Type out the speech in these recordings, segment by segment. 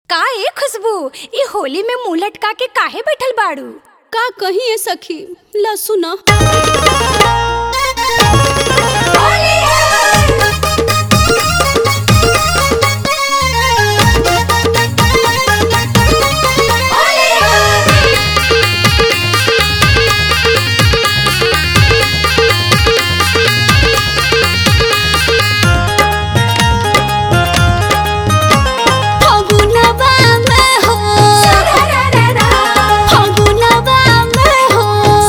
का ए खुशबू ई होली में मुंह लटका के काहे बैठल बाड़ू का कही है सखी ला सुना फगुनवा में हो फगुनवा में हो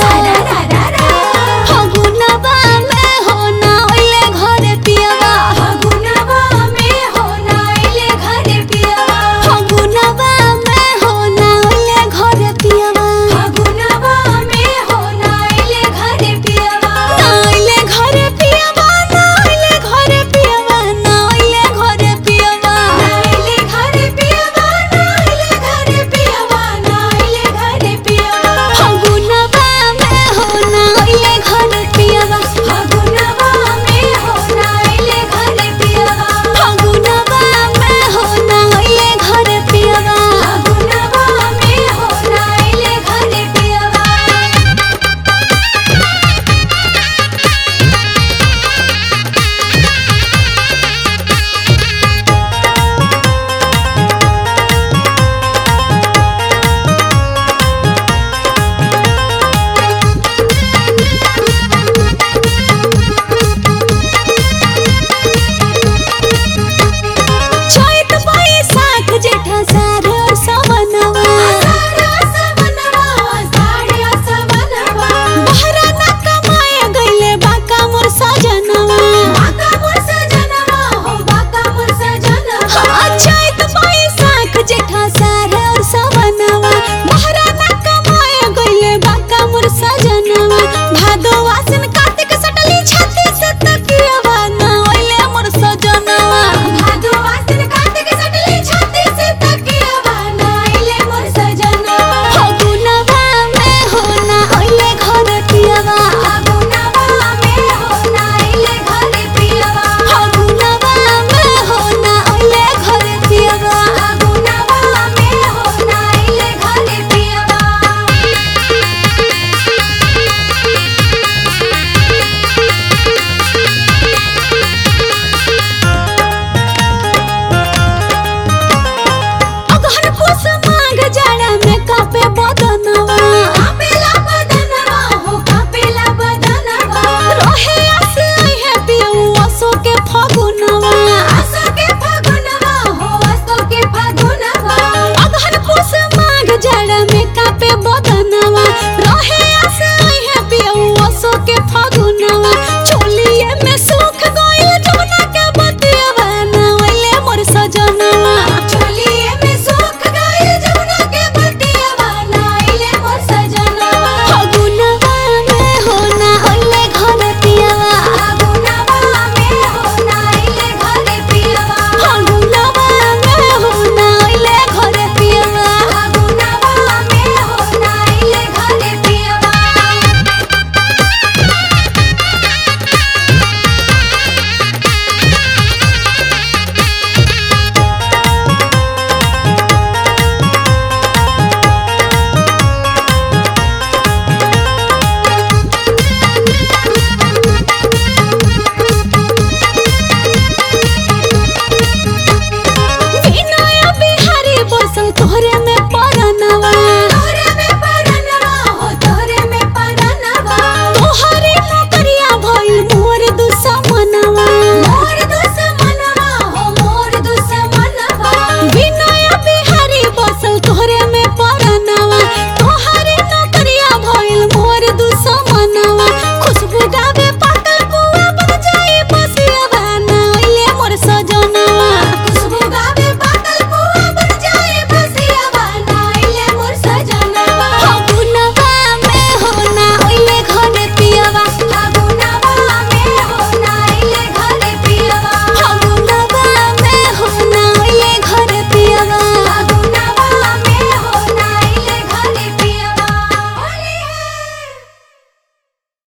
फगुनवा में हो ना ओइले घरे पियवा फगुनवा में हो ना ओइले घरे पियवा ना ओइले घरे पियवा ना ओइले घरे पियवा ना ओइले घरे पियवा ना ओइले घरे पियवा फगुनवा में हो ना ओइले घरे पियवा फगुनवा में हो ना ओइले घरे पियवा चैत बैसाख जेठा सार सवनवा बहरा ना कमाए गइले बाका मोर सजनवा हाँ, चैत बैसाख जेठा सार सवनवा बहरा ना कमाए गइले बाका मोर सजनवा भादो आसिन कार्तिक सटली छाती से तकियवा ना ओइले मोर सजनवा फगुनवा में हो ना ओइले घर पियवा फगुनवा में हो ना ओइले घर पियवा अगहन पूस माघ जाड़ा में कापे बदनवा रहे आस है पियऊ असो के फगुनवा अगहन पूस माघ जाड़ा में कापे बदनवा रहे आस है पियऊ असो के फगुनवा चोलिए में सुख गइल जमुना के बतियवा ना ओइले मोर सजनवा